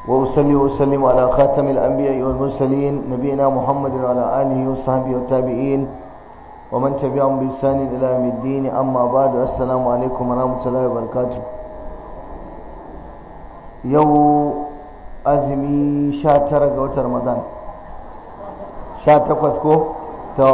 وأصلي وأسلم على خاتم الأنبياء والمرسلين نبينا محمد وعلى آله وصحبه والتابعين ومن تبعهم بإحسان إلى يوم الدين أما بعد السلام عليكم ورحمة الله وبركاته يو أزمي شاتر قوت رمضان شاتر فسكو تو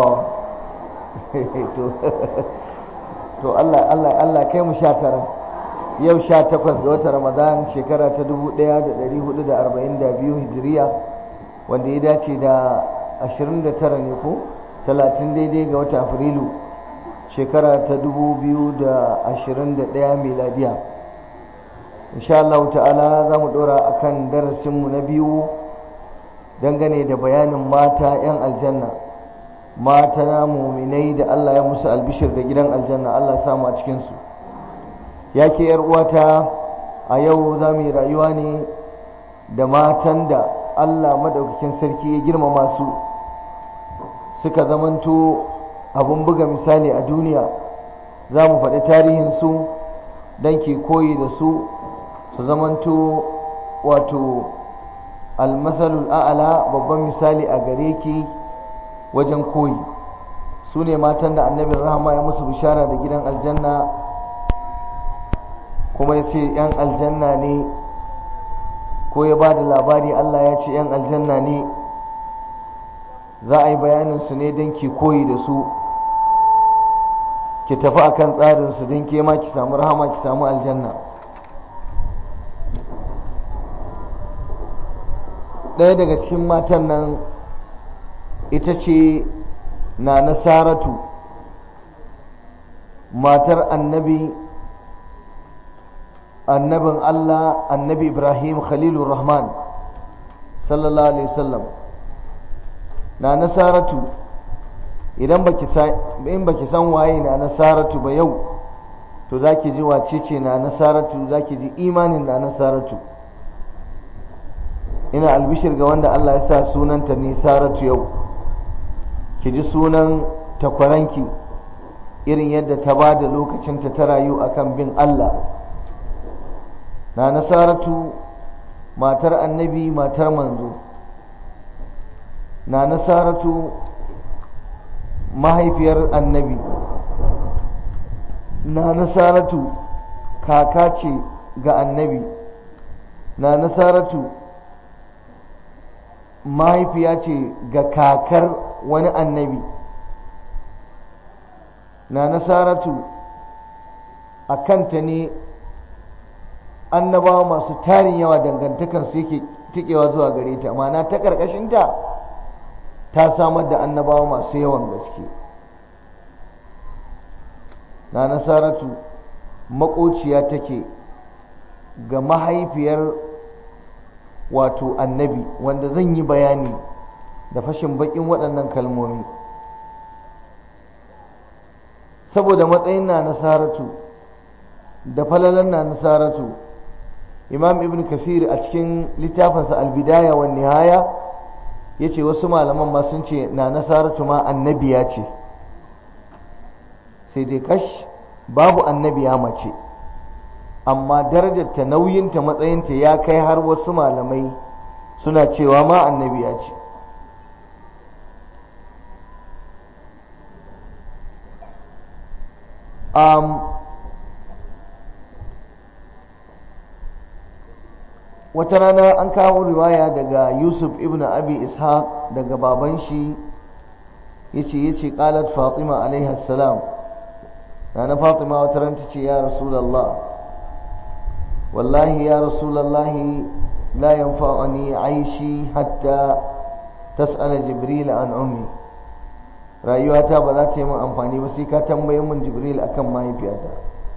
to Allah Allah Allah kai mu sha tara yau sha takwas ga watan Ramadan shekara ta dubu ɗaya da ɗari hudu da arba'in da biyu hijiriya wanda ya dace da ashirin da tara ne ko talatin daidai ga watan Afrilu shekara ta dubu biyu da ashirin da ɗaya miladiya insha Allah ta'ala za mu ɗora a kan darasinmu na biyu dangane da bayanin mata 'yan aljanna mata na muminai da Allah ya musu albishir da gidan aljanna Allah samu a cikinsu ya ke uwata a yau za mu yi rayuwa ne da matan da Allah madaukakin sarki ya girmama su suka zamanto abun buga misali a duniya za mu faɗi tarihinsu don ke koyi da su su zamanto wato almasalul a'ala babban misali a gare ki wajen koyi su ne matan da annabin rahama ya musu bishara da gidan aljanna kuma ya ce 'yan aljanna ne ko ya ba da labari Allah ya ce 'yan aljanna ne za a yi bayaninsu ne don ki koyi da su ki tafi a kan tsarinsu don ke ma ki samu rahama ki samu aljanna ɗaya daga cikin matan nan ita ce na nasaratu matar annabi annabin Allah annabi Ibrahim Khalilur Rahman sallallahu alaihi wasallam na nasaratu idan baki in baki san waye na nasaratu ba yau to zaki ji wace ce na nasaratu zaki ji imanin na nasaratu ina albishir ga wanda Allah ya sa sunanta nisaratu yau ki ji sunan takwaranki irin yadda ta ba da lokacinta ta rayu akan bin Allah na nasaratu matar annabi matar manzo na nasaratu mahaifiyar annabi na nasaratu kaka ce ga annabi na nasaratu mahaifiya ce ga kakar wani annabi na nasaratu a kanta ne annabawa masu tarin yawa dangantakar su yake tikewa zuwa gare ta ma'ana ta ƙarƙashinta ta samar da annabawa masu yawan gaske na nasaratu maƙociya take ga mahaifiyar wato annabi wanda zan yi bayani da fashin bakin waɗannan kalmomi saboda matsayin na nasaratu da falalan na nasaratu imam ibn kasir a cikin littafinsa albidaya wa nihaya ya ce wasu malaman ma sun ce na nasaratu ma annabiya ce sai dai kash babu annabiya mace amma darajarta nauyinta matsayinta ya kai har wasu malamai suna cewa ma annabiya ce um, wata rana an kawo riwaya daga yusuf ibn abi ishaq daga baban shi yace yace qalat fatima alaiha salam na fatima wata ran tace ya rasulullah wallahi ya rasulullah la yanfa'uni aishi hatta tas'ala jibril an ummi rayuwata ba za ta yi min amfani ba sai ka tambaye min jibril akan mahaifiyata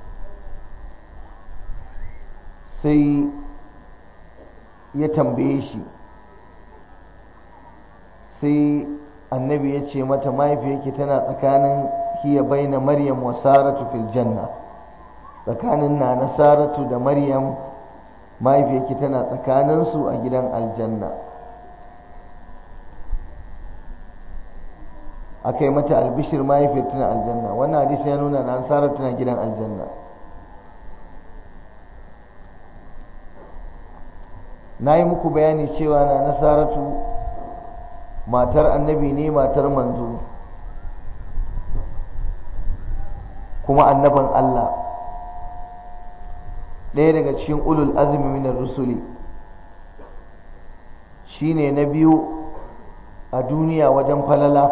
sai ya tambaye shi sai annabi ya ce mata mahaifiyarki tana tsakanin hiya baina maryam wa saratu fil janna tsakanin na na saratu da maryam mahaifiyarki tana tsakaninsu a gidan aljanna aka yi mata albishir mahaifiyar tana aljanna wannan hadisi ya nuna na saratu tana gidan aljanna na yi muku bayani cewa na nasaratu matar annabi ne matar manzo kuma annaban Allah ɗaya daga cikin ulul azumi minar rusuli shine na biyu a duniya wajen falala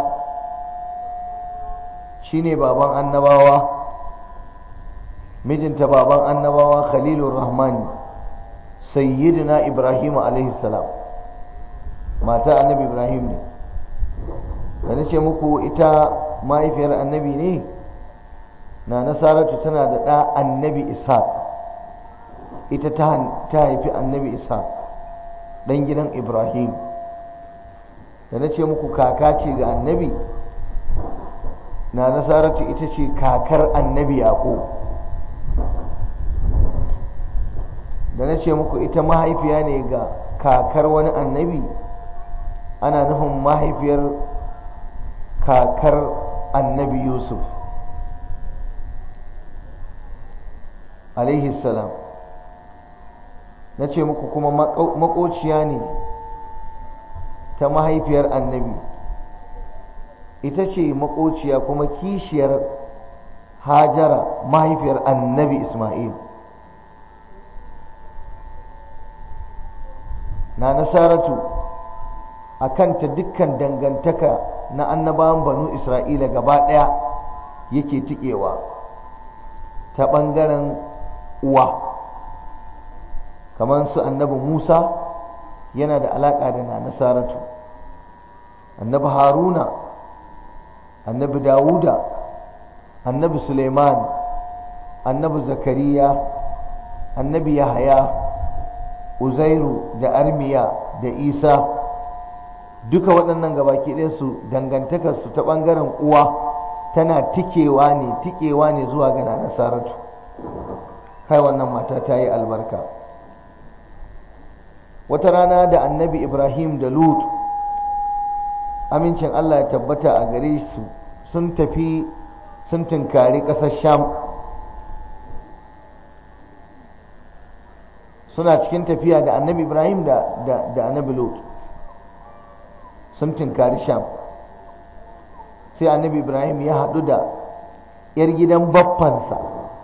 shine baban annabawa mijinta baban annabawa khalilur rahmani sayyidina ibrahim alaihi salam mata annabi ibrahim ne da na ce muku ita mahaifiyar annabi ne na nasaratu tana da ɗa annabi ishaq ita ta haifi annabi ishaq ɗan gidan ibrahim da na ce muku kaka ce ga annabi na nasaratu ita ce kakar annabi yaƙo da na ce muku ita mahaifiya ne ga kakar wani annabi ana nufin mahaifiyar kakar annabi yusuf alaihi salam na ce muku kuma makociya ne ta mahaifiyar annabi ita ce makociya kuma kishiyar hajara mahaifiyar annabi ismail na nasaratu a kanta dukkan dangantaka na annabawan banu isra'ila gaba ɗaya yake tikewa ta ɓangaren uwa kamar su annabi musa yana da alaƙa da na nasaratu annabi haruna annabi dawuda annabi suleiman annabi zakariya annabi yahaya uzairu da armiya da isa duka waɗannan gabaki ɗinsu dangantakarsu ta ɓangaren uwa tana tikewa ne tikewa ne zuwa ga nasaratu kai wannan mata ta yi albarka wata rana da annabi ibrahim da lut amincin allah ya tabbata a gare su sun tafi sun tunkari ƙasar sham suna cikin tafiya da annabi ibrahim da, da, annabi lut sun tunkari sham sai annabi ibrahim ya haɗu da 'yar gidan baffansa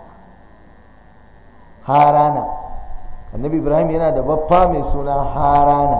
harana annabi ibrahim yana da baffa mai suna harana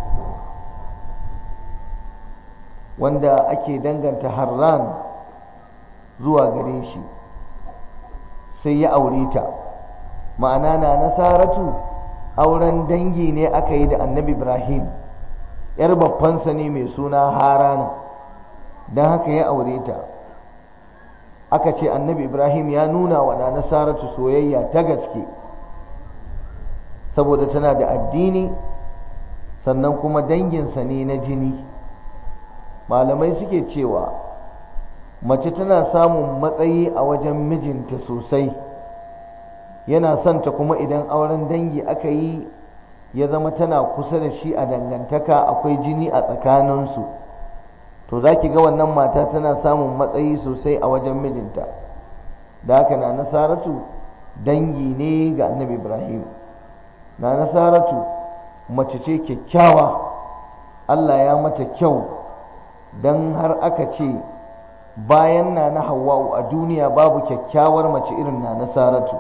wanda ake danganta harran zuwa gare shi sai ya aure ta ma'ana na nasaratu auren dangi ne aka yi da annabi ibrahim yar babbansa ne mai suna harana don haka ya aure ta aka ce annabi ibrahim ya nuna wa na nasaratu soyayya ta gaske saboda tana da addini sannan kuma danginsa ne na jini malamai suke cewa mace tana samun matsayi a wajen mijinta sosai yana son ta kuma idan auren dangi aka yi ya zama tana kusa da shi a dangantaka akwai jini a tsakaninsu to za ki ga wannan mata tana samun matsayi sosai a wajen mijinta da haka na nasaratu dangi ne ga annabi ibrahim na nasaratu mace ce kyakkyawa allah ya mata kyau don har aka ce bayan na na hawa'u a duniya babu kyakkyawar mace irin na nasaratu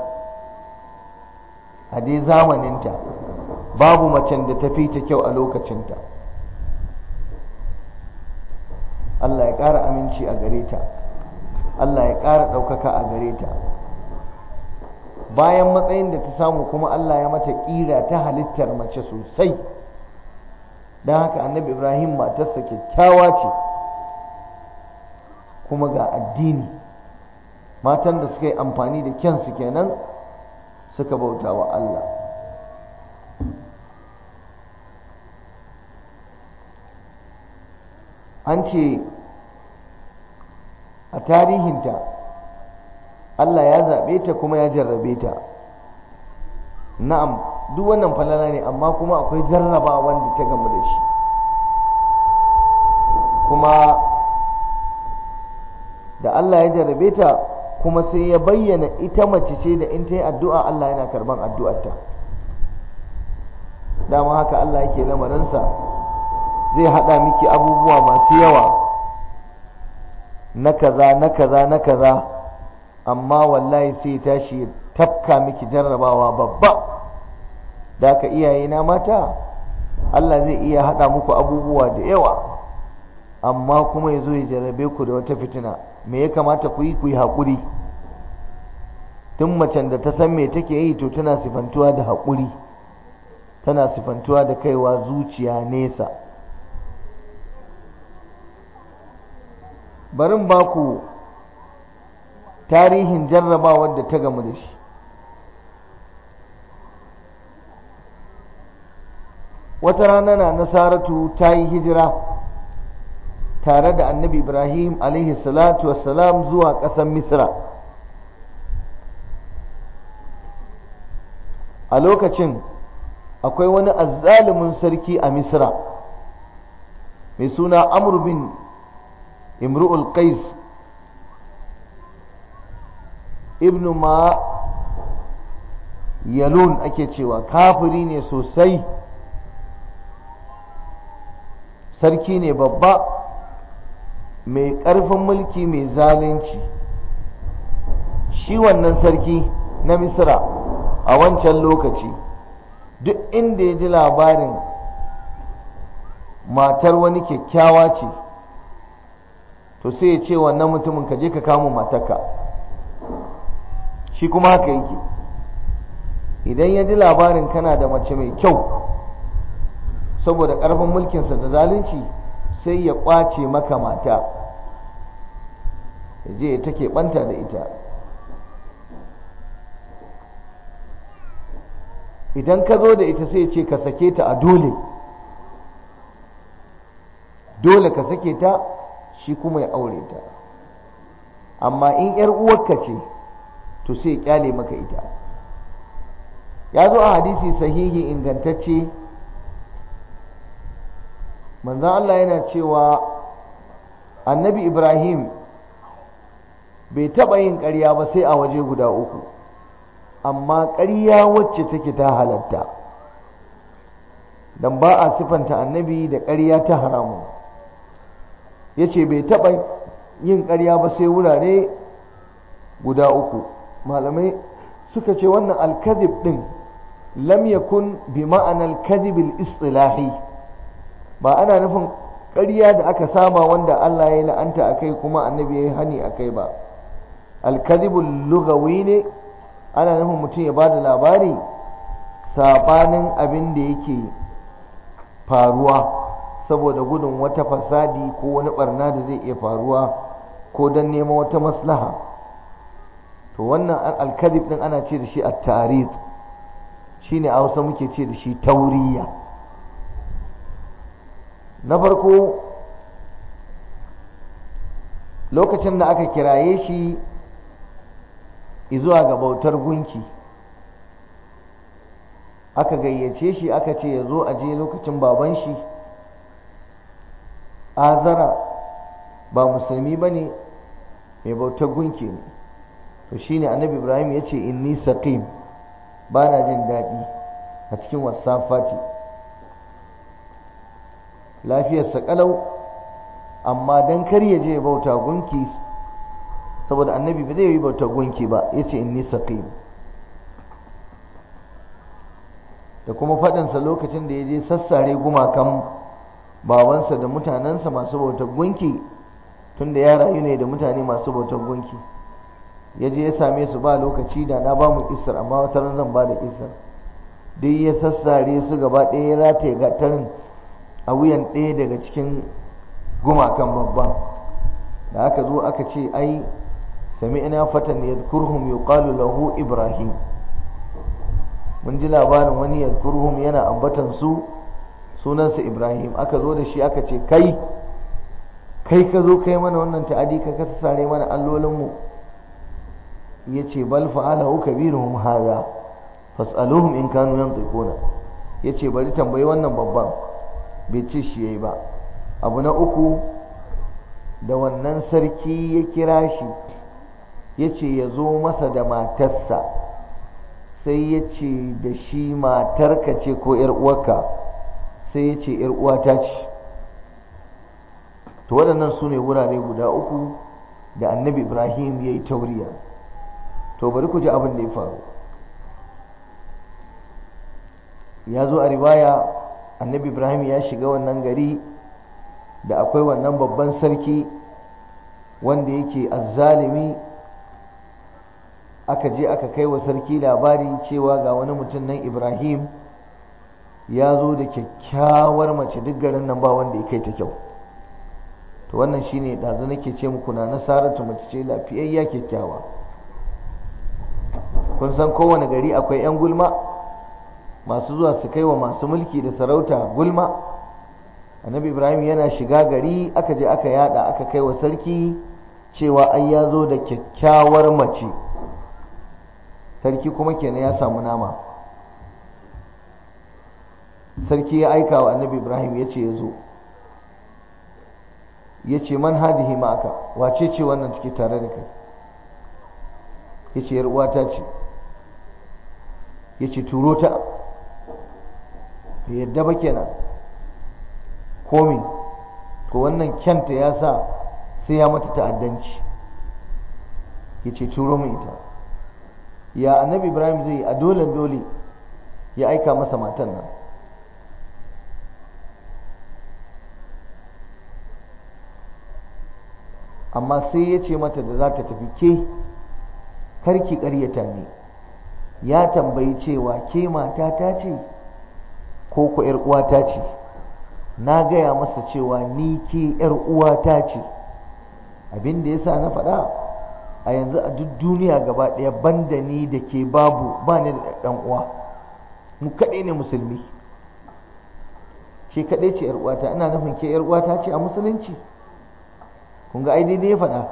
a dai zamaninta babu macen da ta fi ta kyau a lokacinta Allah ya ƙara aminci a gare ta Allah ya ƙara ɗaukaka a gare ta bayan matsayin da ta samu kuma Allah ya mata ƙira ta halittar mace sosai don haka annabi ibrahim matarsa kyakkyawa ce kuma ga addini matan da suka yi amfani da kyansu kenan suka bauta wa Allah an ce a tarihinta Allah ya zaɓe ta kuma ya jarrabe ta na'am duk wannan falala ne amma kuma akwai jarraba wanda ta gamu da shi kuma da Allah ya jarrabe ta kuma sai ya bayyana ita mace ce da in ta yi addu'a Allah yana karban addu'arta dama haka Allah yake lamarinsa zai haɗa miki abubuwa masu yawa na kaza na kaza na kaza amma wallahi sai tashi tafka miki jarrabawa babba da aka iyaye na mata Allah zai iya haɗa muku abubuwa da yawa amma kuma ya zo ya jarrabe ku da wata fitina me ya kamata ku yi ku yi haƙuri tun macen da ta san me take yi to tana sifantuwa da haƙuri tana sifantuwa da kaiwa zuciya nesa barin ba ku tarihin jarrabawar da ta gamu da shi wata rana na nasaratu ta yi hijira tare da annabi ibrahim alaihi salatu wassalam zuwa ƙasar misra a lokacin akwai wani azzalumin sarki a misra mai suna amr bin imru'ul qais ibnu ma yalun ake cewa kafiri ne sosai sarki ne babba mai ƙarfin mulki mai zalunci shi wannan sarki na misra a wancan lokaci duk inda ya ji labarin matar wani kyakkyawa ce to sai ya ce wannan mutumin ka je ka kama matarka shi kuma haka yake idan ya ji labarin kana da mace mai kyau saboda ƙarfin mulkinsa da zalunci sai ya ƙwace maka mata ya je ya take ɓanta da ita idan ka zo da ita sai ya ce ka sake ta a dole dole ka sake ta shi kuma ya aure ta amma in ‘yar uwarka ce to sai ya kyale maka ita ya zo a hadisi sahihi ingantacce manzan Allah yana cewa annabi Ibrahim bai taɓa yin ƙarya ba sai a waje guda uku amma ƙarya wacce take ta halatta don ba a sifanta annabi da ƙarya ta haramun ya ce bai taɓa yin ƙarya ba sai wurare guda uku malamai suka ce wannan alkazib ɗin lam yakun bi ma'anar kazibil istilahi ba ana nufin ƙarya da aka saba wanda Allah ya la'anta a kai kuma annabi ya yi hani a kai ba alkazibul lugawi ne ana nufin mutum ya ba da labari sabanin abin da yake faruwa saboda gudun wata fasadi ko wani barna da zai iya faruwa ko don neman wata maslaha to wannan alkazib din ana ce da shi at-tarid shine a Hausa muke ce da shi tauriya na farko lokacin da aka kiraye shi zuwa ga bautar gunki aka gayyace shi aka ce ya zo a je lokacin baban shi azara ba musulmi ba ne mai bautar gunki ne to shine annabi ibrahim ya ce inni saqim ba na jin daɗi a cikin wasafati lafiyarsa kalau amma don kar ya je bauta gunki saboda annabi ba zai yi bauta gunki ba ya ce inni saqim da kuma faɗinsa lokacin da ya je sassare gumakan babansa da mutanensa masu bautar gunki tunda ya rayu ne da mutane masu bautar gunki ya je ya same su ba lokaci da na ba mu isar amma wata ran zan ba da isar duk ya sassare su gaba ɗaya ya rataye gatarin a wuyan ɗaya daga cikin gumakan babban da aka zo aka ce ai sami'na fatan yadhkuruhum yuqalu lahu ibrahim mun ji labarin wani yadhkuruhum yana ambatan su sunansa ibrahim aka zo da shi aka ce kai kai ka zo kai mana wannan ta'adi ka kasa sare mana allolinmu ya ce bal fa'alahu kabiruhum hadha fas'aluhum in kanu yantiquna ya ce bari tambayi wannan babban bai ce shi yayi ba abu na uku da wannan sarki ya kira shi ya ce ya zo masa da matarsa sai ya ce da shi matarka ce ko uwarka sai ya ce uwata ce to waɗannan su ne wurare guda uku da annabi ibrahim ya yi tauriya to bari ku ji abin da ya faru ya zo a riwaya annabi ibrahim ya shiga wannan gari da akwai wannan babban sarki wanda yake azzalimi aka je aka kai wa sarki labari cewa ga wani mutum nan ibrahim ya zo da kyakkyawar mace duk garin nan ba wanda ya kai ta kyau to wannan shine ɗazu nake ce muku na nasaratu mace ce lafiyayya kyakkyawa kun san kowane gari akwai 'yan gulma masu zuwa su kai wa masu mulki da sarauta gulma annabi ibrahim yana shiga gari aka je aka yada aka kai wa sarki cewa ai ya zo da kyakkyawar mace sarki kuma kenan ya samu nama sarki ya aika wa annabi ibrahim ya ce ya zo ya ce man hadihi ma'aka wace ce wannan take tare da kai ya ce uwata ce ya ce turo ta yadda ba kenan komi to wannan kyanta ya sa sai ya mata ta'addanci ya ce turo mai ita ya annabi ibrahim zai a dole dole ya aika masa matan nan amma sai ya ce mata da za ta tafi ke karki ƙaryata ne ya tambayi cewa ke mata ta ce ko ku uwata ce na gaya masa cewa ni ke uwata ce abin da ya sa na faɗa a yanzu a duk duniya gaba ɗaya banda ni da ke babu ba ni da ɗan uwa mu kaɗai ne musulmi ke kaɗai ce uwata ina nufin ke uwata ce a musulunci kun ga ai daidai ya faɗa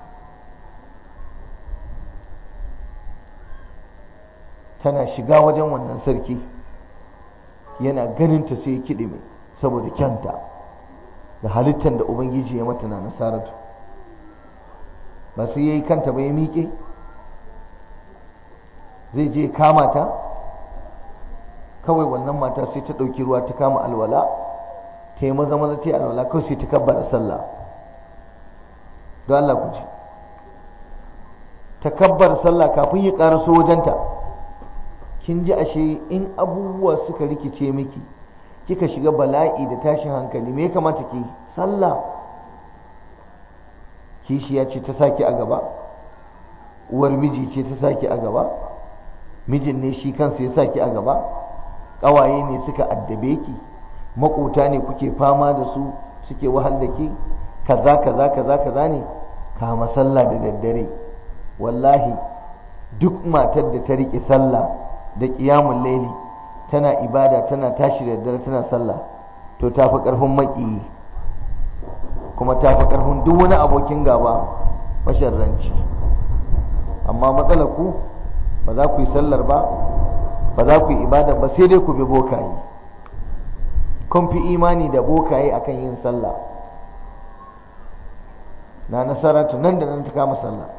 tana shiga wajen wannan sarki yana ganinta sai ya kiɗe mai saboda kyanta da halittar da ubangiji ya mata na nasaratu ba sai ya yi kanta ba ya miƙe zai je kama ta kawai wannan mata sai ta ɗauki ruwa ta kama alwala ta yi maza maza ta yi alwala kawai sai ta kabbara sallah don Allah ku ji ta kabbar sallah kafin ya ƙaraso wajenta kin ji ashe in abubuwa suka rikice miki kika shiga bala'i da tashin hankali me ya kamata ki sallah kishiya ce ta saki a gaba uwar miji ce ta saki a gaba mijin ne shi kansa ya saki a gaba ƙawaye ne suka addabe ki maƙota ne kuke fama da su suke wahal da ki kaza kaza kaza kaza ne kama sallah da daddare wallahi duk matar da ta riƙe sallah da ƙiyamun laili tana ibada tana tashi da daddare tana sallah to ta fi ƙarfin maƙiyi kuma ta fi ƙarfin duk wani abokin gaba masharranci amma matsalar ku ba za ku yi sallar ba ba za ku yi ibada ba sai dai ku bi bokaye kun fi imani da bokaye akan yin sallah na nasaratu nan da nan ta kama sallah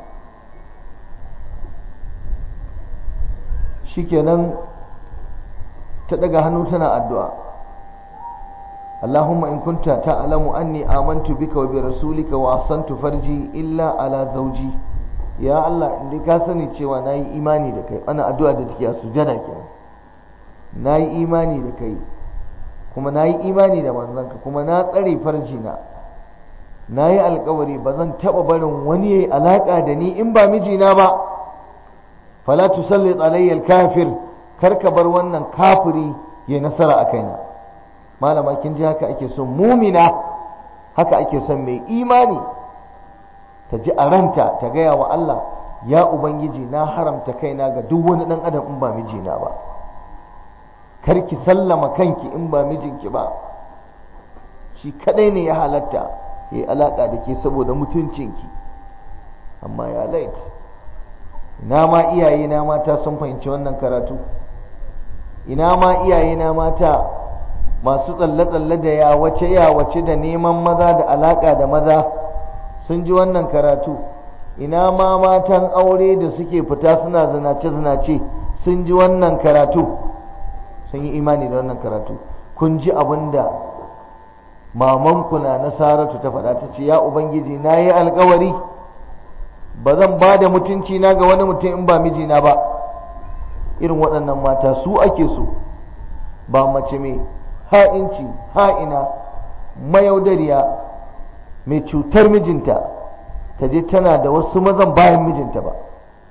shikenan ta daga hannu tana addu'a Allahumma in kunta ta'lamu anni amantu bika wa bi rasulika wa ahsantu farji illa ala zawji ya Allah inda ka sani cewa nayi imani da kai ana addu'a da take a sujada kenan nayi imani da kai kuma nayi imani da manzanka kuma na tsare farji na nayi alkawari ba zan taba barin wani yayi alaka da ni in ba mijina ba fala tusallit alayya al-kafir kar ka bar wannan kafiri ya nasara a kaina malama kin ji haka ake son mumina haka ake son mai imani ta ji a ranta ta gaya wa Allah ya ubangiji na haramta kaina ga duk wani dan adam in ba mijina ba kar ki sallama kanki in ba mijinki ba shi kadai ne ya halatta ya alaka da ke saboda mutuncinki amma ya lait ina ma iyaye na mata sun fahimci wannan karatu ina ma iyaye na mata masu tsalle-tsalle da yawace yawace da neman maza da alaka da maza sun ji wannan karatu ina ma matan aure da suke fita suna zinace-zinace sun ji wannan karatu sun yi imani da wannan karatu kun ji abin da mamanku na nasaratu ta faɗa ta ce ya ubangiji na yi alkawari ba zan ba da mutunci na ga wani mutum in ba mijina ba irin waɗannan mata su ake so ba mace mai ha'inci ha'ina mayaudariya mai cutar mijinta ta je tana da wasu mazan bayan mijinta ba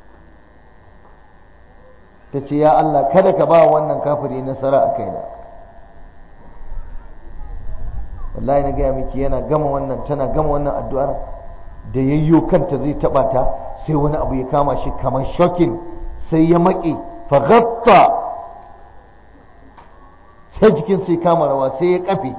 ta ce ya Allah kada ka ba wannan kafiri nasara a kaina wallahi na gaya miki yana gama wannan tana gama wannan addu'ar da yayyo kanta zai taba ta sai wani abu ya kama shi kamar shokin sai ya maƙe faghatta sai jikin sai kama rawa sai ya kafe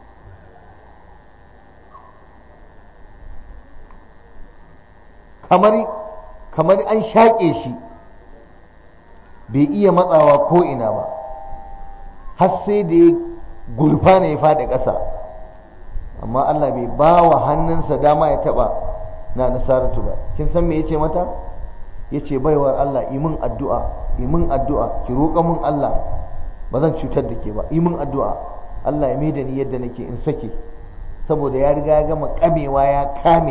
kamar kamar an shaƙe shi bai iya matsawa ko ina ba har sai da ya gurfa ne ya faɗi ƙasa amma Allah bai ba wa hannunsa dama ya taɓa na nasaratu ba kin san me yace mata yace baiwar Allah imin addu'a imin addu'a ki roƙa mun Allah ba zan cutar da ke ba imin addu'a Allah ya maida ni yadda nake in sake saboda ya riga ya gama kamewa ya kame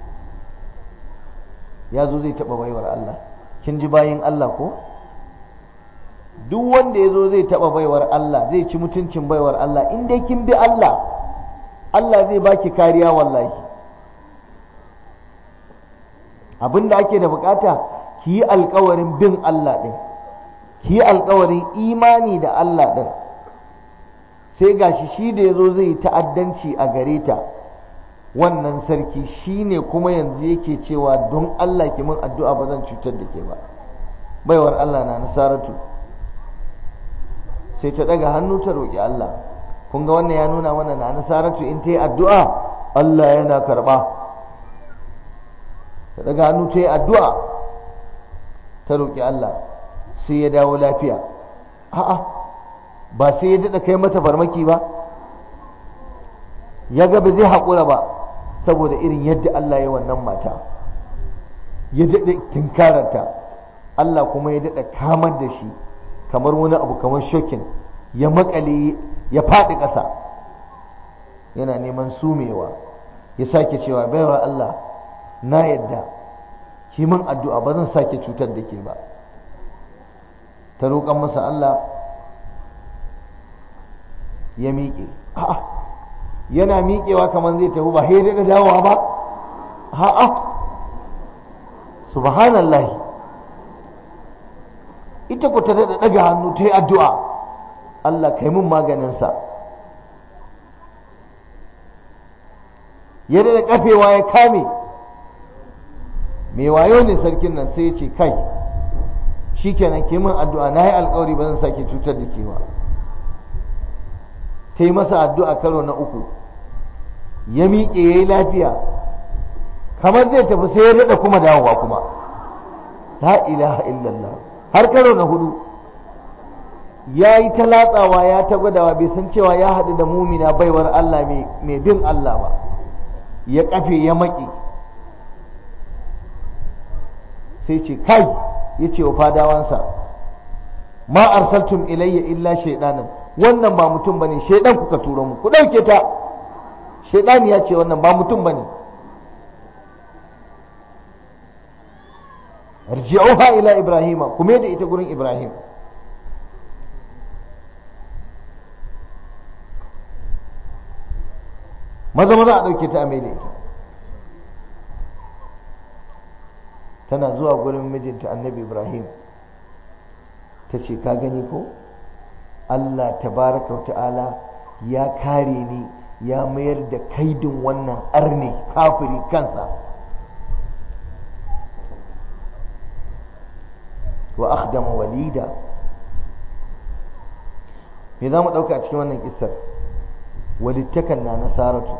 ya zo zai taɓa baiwar Allah kin ji bayin Allah ko duk wanda ya zo zai taɓa baiwar Allah zai ci mutuncin baiwar Allah in dai kin bi Allah Allah zai baki kariya wallahi abin da ake da bukata ki yi alkawarin bin Allah ɗin ki yi alkawarin imani da Allah ɗin sai gashi shi da ya zo zai ta'addanci a gare ta wannan sarki shi ne kuma yanzu yake cewa don Allah ki min addu'a ba zan cutar da ke ba baiwar Allah na nasaratu sai ta daga hannu ta roƙi Allah kun ga wannan ya nuna mana na nasaratu in ta yi addu'a Allah yana karɓa ta daga hannu ta yi addu'a ta roƙi Allah sai ya dawo lafiya a'a ba sai ya daɗa kai mata farmaki ba ya ga ba zai haƙura ba saboda irin yadda Allah ya wannan mata ya daɗa tinkararta Allah kuma ya daɗa kamar da shi kamar wani abu kamar shokin ya makale ya faɗi ƙasa yana neman sumewa ya sake cewa baiwa Allah na yadda ki min addu'a ba zan sake cutar da ke ba ta roƙon masa Allah ya miƙe yana miƙewa kamar zai tafi ba sai da dawowa ba a'a subhanallahi ita ku ta daɗa ɗaga hannu ta yi addu'a Allah kai mun maganinsa ya daɗa ƙafewa ya kame mai wayo ne sarkin nan sai ya ce kai shi kenan ke min addu'a na yi alkawari ba zan sake cutar da ke ba ta yi masa addu'a karo na uku ya miƙe ya yi lafiya kamar zai tafi sai ya daɗa kuma dawowa kuma la ilaha illallah har karo na hudu ya yi ta latsawa ya ta gwadawa bai san cewa ya haɗu da mumina baiwar Allah mai bin Allah ba ya kafe ya maƙi sai ce kai ya ce wa fadawansa ma arsaltum ilayya illa shaidanan wannan ba mutum bane shaidan kuka turo mu ku ɗauke ta shaidan ya ce wannan ba mutum bane arji'uha ila ibrahima kuma da ita gurin ibrahim maza maza a ɗauke ta a mai da ita tana zuwa gurin mijinta annabi ibrahim ta ce ka gani ko allah tabaraka wa ta'ala ya kare ni ya mayar da kaidin wannan arne kafiri kansa wa akhdama walida me za mu ɗauka a cikin wannan kissar walittakan na nasaratu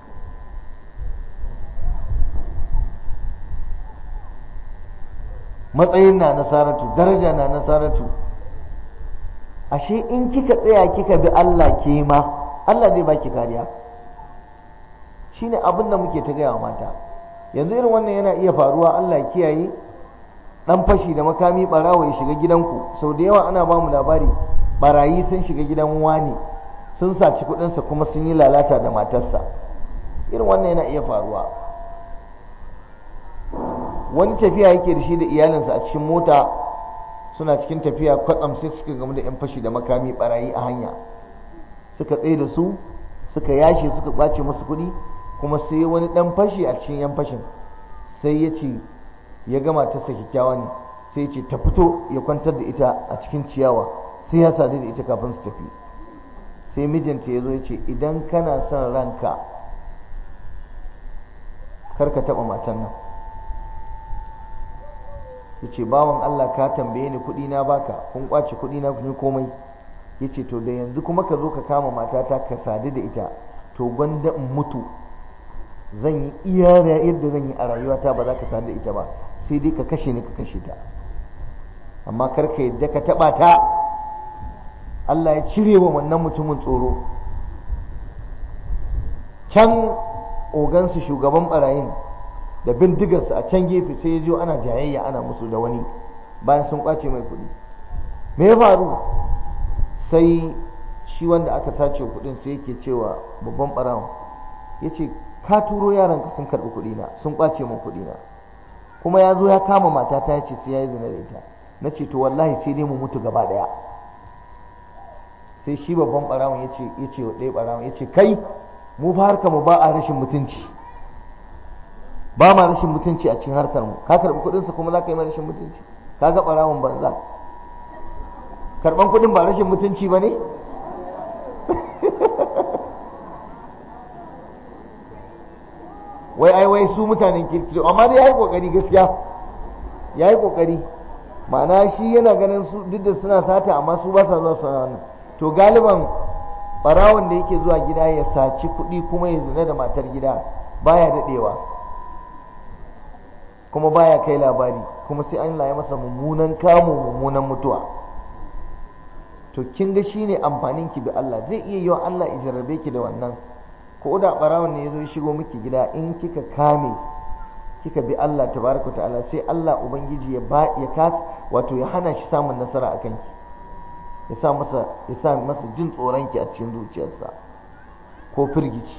matsayin na nasaratu daraja na nasaratu ashe in kika tsaya kika bi Allah ke ma Allah zai baki kariya shine abin da muke ta gaya wa mata yanzu irin wannan yana iya faruwa Allah ya kiyaye dan fashi da makami barawo ya shiga gidanku sau da yawa ana ba mu labari barayi sun shiga gidan wani sun saci kudinsa kuma sun yi lalata da matarsa irin wannan yana iya faruwa wani tafiya yake da shi da iyalinsa a cikin mota suna cikin tafiya kwatsam sai suka gamu da 'yan fashi da makami barayi a hanya suka tsaye da su suka yashe suka ɓace musu kuɗi kuma sai wani ɗan fashi a cikin 'yan fashin sai ya ce ya gama ta kyakkyawa ne sai ya ce ta fito ya kwantar da ita a cikin ciyawa sai ya sadu da ita kafin su tafi sai mijinta ya zo ya ce idan kana son ranka kar ka taɓa matan nan ya ce bawan Allah ka tambaye ni kuɗi na baka kun kwace kuɗi na kun komai ya ce to da yanzu kuma ka zo ka kama matata ka sadu da ita to gwanda in mutu zan yi iya yadda zan yi a rayuwata ba za ka sadu da ita ba sai dai ka kashe ni ka kashe ta amma kar ka yadda ka taɓa ta Allah ya cire wa wannan mutumin tsoro can ogansu shugaban barayin da bindigarsa a can gefe sai ya jo ana jayayya ana musu da wani bayan sun kwace mai kuɗi me ya faru sai shi wanda aka sace kuɗin sai yake cewa babban barawon ya ce ka turo yaranka sun karɓi kuɗina sun kwace min kuɗina kuma ya zo ya kama matata ya ce sai ya yi zina da ita na ce to wallahi sai dai mu mutu gaba ɗaya sai shi babban barawon ya ce ya ce wa ɗaya barawon ya ce kai mu fa harka mu ba a rashin mutunci ba ma rashin mutunci a cikin harkar mu ka karɓi kuɗinsa kuma za ka yi rashin mutunci ka ga barawon banza karɓan kuɗin ba rashin mutunci ba ne wai ai wai su mutanen kirki amma dai ya yi ƙoƙari gaskiya ya yi ƙoƙari ma'ana shi yana ganin su duk da suna sata amma su ba sa zuwa suna wannan to galiban barawon da yake zuwa gida ya saci kuɗi kuma ya zina da matar gida baya daɗewa kuma baya kai labari kuma sai an ya masa mummunan kamo mummunan mutuwa to kin ga shine amfanin ki bi Allah zai iya yiwa Allah ya jarrabe ki da wannan ko da barawon ne yazo ya shigo miki gida in kika kame kika bi Allah tabaraka ta'ala sai Allah ubangiji ya ba ya kas wato ya hana shi samun nasara akan ki ya sa masa ya sa masa jin tsoron ki a cikin zuciyarsa ko firgici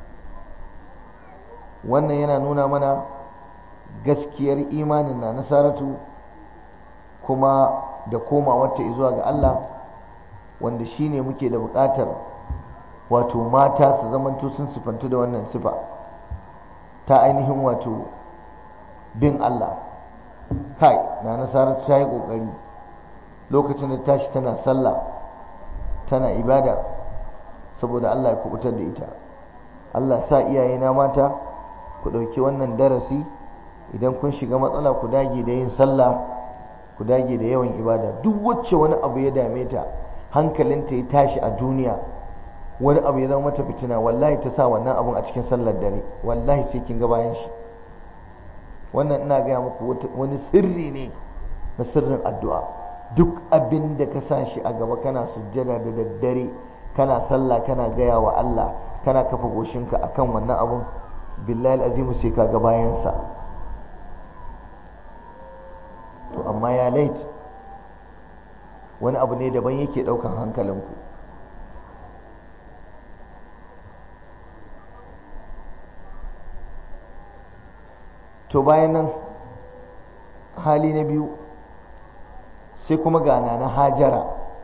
wannan yana nuna mana gaskiyar imanin na nasaratu kuma da komawarta zuwa ga Allah wanda shine muke da buƙatar wato mata su zamanto sun sifantu da wannan sifa ta ainihin wato bin Allah kai na nasaratu ta yi ƙoƙari lokacin da tashi tana sallah tana ibada saboda Allah ya kubutar da ita Allah sa iyayena mata ku ɗauki wannan darasi idan kun shiga matsala ku dage da yin sallah ku dage da yawan ibada duk wacce wani abu ya dame ta hankalinta ya tashi a duniya wani abu ya zama mata fitina wallahi ta sa wannan abun a cikin sallar dare wallahi sai kin ga bayan shi wannan ina gaya muku wani sirri ne na sirrin addu'a duk abin da ka sa shi a gaba kana sujjada da daddare kana sallah kana gaya wa Allah kana kafa goshinka akan wannan abun billahi azimu sai ka ga bayansa to amma ya lait wani abu ne daban yake daukan hankalinku to bayan nan hali na biyu sai kuma gana na hajara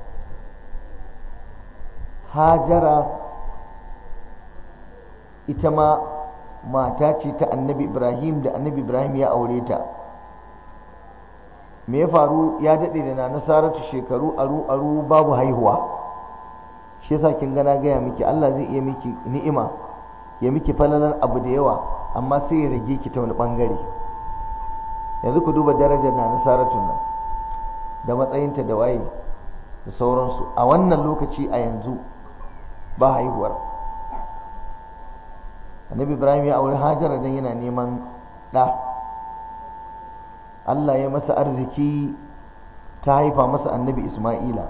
hajara ita ma mata ce ta annabi ibrahim da annabi ibrahim ya aure ta me ya faru ya daɗe da na nasaratu shekaru aru aru babu haihuwa shi yasa kin gana gaya miki Allah zai iya miki ni'ima ya miki falalar abu da yawa amma sai ya rage ki ta wani bangare yanzu ku duba darajar na nasaratun nan da matsayinta da waye da sauransu a wannan lokaci a yanzu ba haihuwar annabi ibrahim ya auri hajara dan yana neman ɗa allah ya masa arziki ta haifa masa annabi isma'ila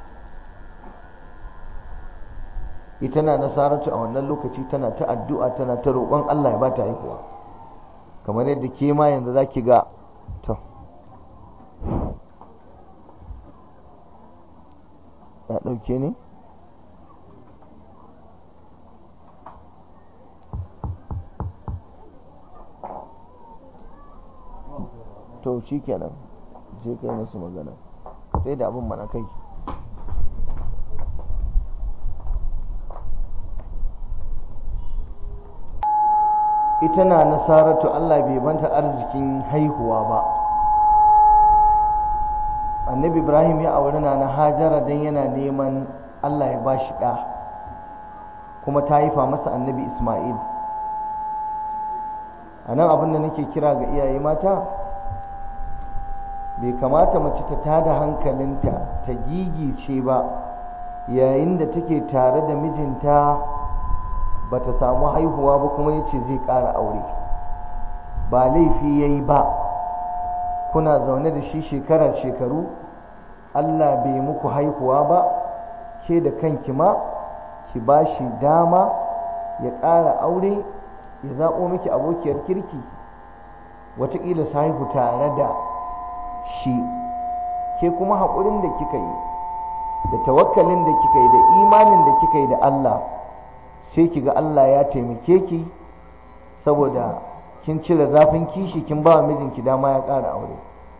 ita na nasaratu a wannan lokaci tana ta addu'a tana ta roƙon allah ya ba ta haihuwa kamar yadda ke ma yanzu za ki ga to ya ɗauke ne to shi kenan je kai musu magana sai da abin mana kai ita na nasaratu Allah bai banta arzikin haihuwa ba annabi ibrahim ya auri na na hajara don yana neman Allah ya ba shi ɗa kuma ta haifa masa annabi ismail a nan abin da nake kira ga iyaye mata bai kamata mace ta tada hankalinta ta gigice ba yayin da take tare da mijinta ba ta samu haihuwa ba kuma ya ce zai ƙara aure ba laifi ya yi ba kuna zaune da shi shekara shekaru allah bai muku haihuwa ba ke da kanki ma ki ba shi dama ya ƙara aure ya zaɓo miki abokiyar kirki wataƙila su haihu tare da shi ke kuma haƙurin da kika yi da tawakkalin da kika yi da imanin da kika yi da Allah sai ki ga Allah ya taimake ki saboda kin cire zafin kishi kin ba wa mijinki dama ya ƙara aure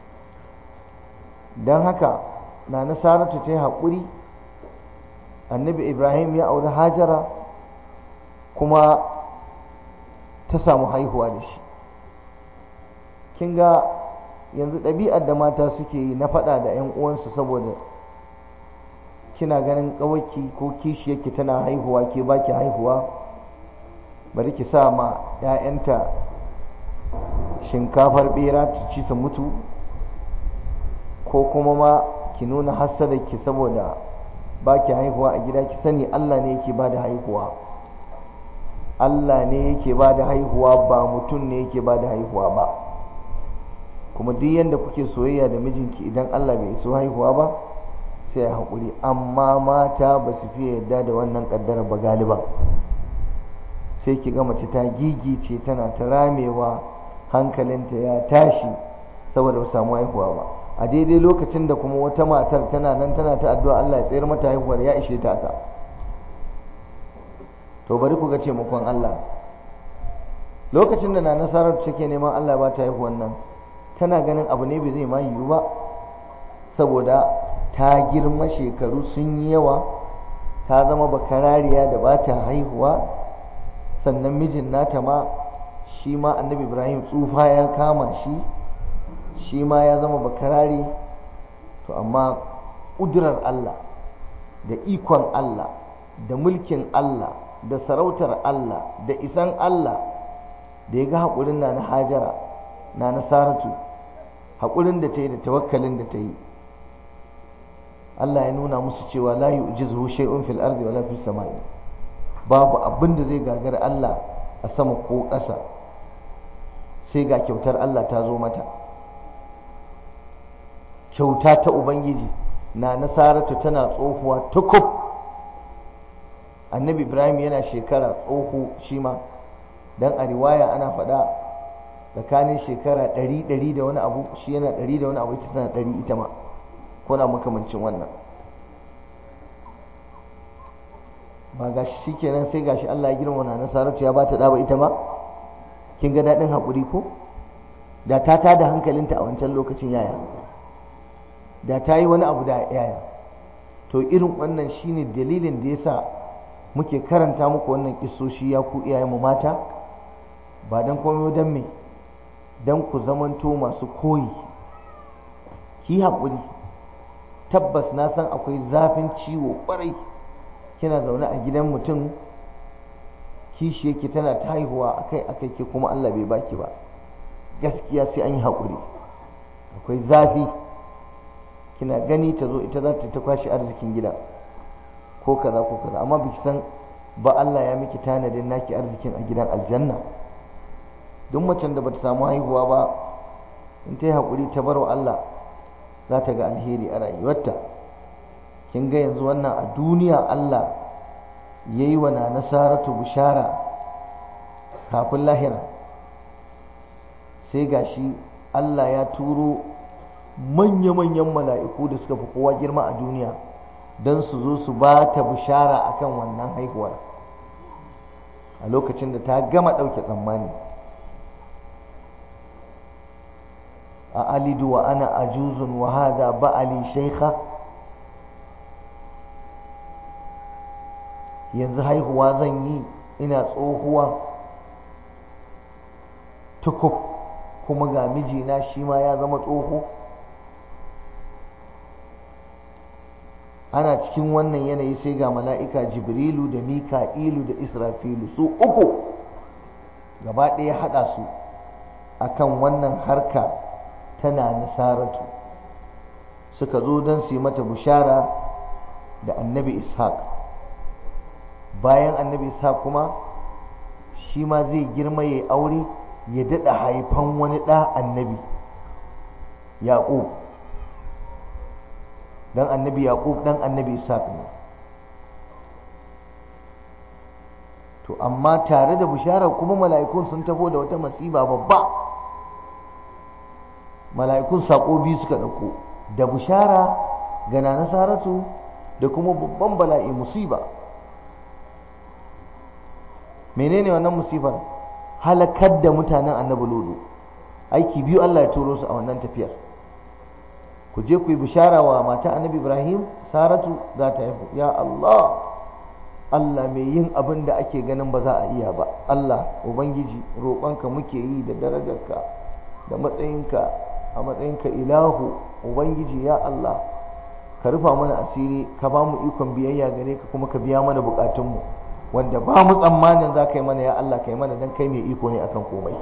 don haka na nasaratu ta yi haƙuri annabi ibrahim ya auri hajara kuma ta samu haihuwa da shi kin ga yanzu ɗabi'ar da mata suke yi na faɗa da 'yan uwansu saboda kina ganin ƙawaki ko kishiyarki tana haihuwa ke baki haihuwa bari ki sa ma 'ya'yanta shinkafar ɓera ta ci su mutu ko kuma ma ki nuna ki saboda baki haihuwa a gida ki sani Allah ne yake ba da haihuwa Allah ne yake ba da haihuwa ba mutum ne yake ba da haihuwa ba kuma duk yadda kuke soyayya da mijinki idan Allah bai so haihuwa ba sai ya haƙuri amma mata ba su fiye yadda da wannan ƙaddara ba galiba sai ki ga mace ta gigice tana ta ramewa hankalinta ya tashi saboda ba samu haihuwa ba a daidai lokacin da kuma wata matar tana nan tana ta addu'a Allah ya tsayar mata haihuwar ya ishe ta ka to bari ku ga taimakon Allah lokacin da na nasarar take neman Allah ba ta haihuwan nan tana ganin abu ne bai zai ma yiwu ba saboda ta girma shekaru sun yi yawa ta zama bakarariya da ba ta haihuwa sannan mijin nata ma shi ma annabi ibrahim tsufa ya kama shi shi ma ya zama bakarari to amma ƙudurar allah da ikon allah da mulkin allah da sarautar allah da isan allah da ya ga haƙurin na na hajara na nasaratu haƙurin da ta yi da tawakkalin da ta yi Allah ya nuna musu cewa la yu'jizuhu shay'un fil ardi wala fis samai babu abin da zai gagara Allah a sama ko ƙasa sai ga kyautar Allah ta zo mata kyauta ta ubangiji na nasaratu tana tsohuwa tukub annabi ibrahim yana shekara tsoho shi ma dan a riwaya ana faɗa tsakanin shekara ɗari ɗari da wani abu shi yana ɗari da wani abu ita tana ɗari ita ma ko na makamancin wannan ba ga shi kenan sai gashi Allah ya girma na nasaratu ya bata ɗaba ita ma kin ga daɗin haƙuri ko da ta tada hankalinta a wancan lokacin yaya da ta yi wani abu da yaya to irin wannan shine dalilin da yasa muke karanta muku wannan kisoshi ya ku iyayenmu mata ba don komai don me don ku zamanto masu koyi ki haƙuri tabbas na san akwai zafin ciwo ƙwarai kina zaune a gidan mutum kishi yake tana ta haihuwa akai akai ke kuma Allah bai baki ba gaskiya sai an yi haƙuri akwai zafi kina gani ta zo ita za ta ta kwashe arzikin gida ko kaza ko kaza amma biki san ba Allah ya miki tanadin naki arzikin a gidan aljanna duk macen da bata samu haihuwa ba in ta yi haƙuri ta bar wa Allah za ta ga alheri a rayuwarta kin ga yanzu wannan a duniya Allah ya yi wa na nasaratu bishara kafin lahira sai gashi Allah ya turo manya-manyan mala'iku da suka fi kowa girma a duniya don su zo su ba ta bishara akan wannan haihuwar a lokacin da ta gama ɗauke tsammani a alidu wa ana ajuzun wa hada ba'ali shaikha yanzu haihuwa zan yi ina tsohuwa tukub kuma ga mijina shi ma ya zama tsoho ana cikin wannan yanayi sai ga mala'ika jibrilu da mika'ilu da israfilu su uku gaba ɗaya haɗa su akan wannan harka tana nasaratu suka zo don su yi mata bushara da annabi ishaq bayan annabi ishaq kuma shi ma zai girma ya aure ya daɗa haifan wani ɗa annabi yaƙub dan annabi yaqub dan annabi ishaq ne to amma tare da bisharar kuma mala'ikun sun tafo da wata masiba babba mala'ikun sako biyu suka dauko da bishara ga na nasaratu da kuma babban bala'i musiba menene wannan musibar halakar da mutanen annabi lodo aiki biyu Allah ya turo su a wannan tafiyar ku je ku yi bishara wa mata annabi ibrahim saratu za ta haihu ya allah allah mai yin abin da ake ganin ba za a iya ba allah ubangiji roƙonka muke yi da darajarka da matsayinka a matsayinka ilahu ubangiji ya allah ka rufa mana asiri ka ba mu ikon biyayya gare ka kuma ka biya mana bukatunmu wanda ba mu tsammanin za ka yi mana ya allah ka yi mana don kai mai iko ne akan komai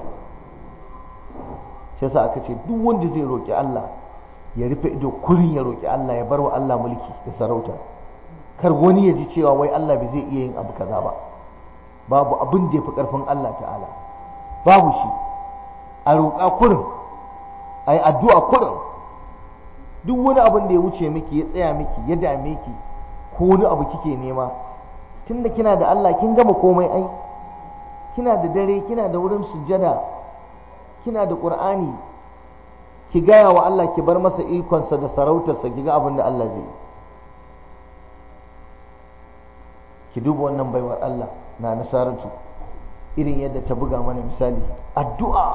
shi yasa aka ce duk wanda zai roƙi allah ya rufe ido kurin ya roƙi Allah ya bar wa Allah mulki da sarauta kar wani ya ji cewa wai Allah bai zai iya yin abu kaza ba babu abin da ya fi ƙarfin Allah ta'ala babu shi a roƙa kurin a yi addu'a kurin duk wani abin da ya wuce miki ya tsaya miki ya dame ki ko wani abu kike nema tunda kina da Allah kin gama komai ai kina da dare kina da wurin sujjada kina da Qur'ani ki gaya wa Allah ki bar masa ikonsa da sarautarsa ki ga abin da Allah zai ki duba wannan baiwar Allah na nasaratu irin yadda ta buga mana misali addu'a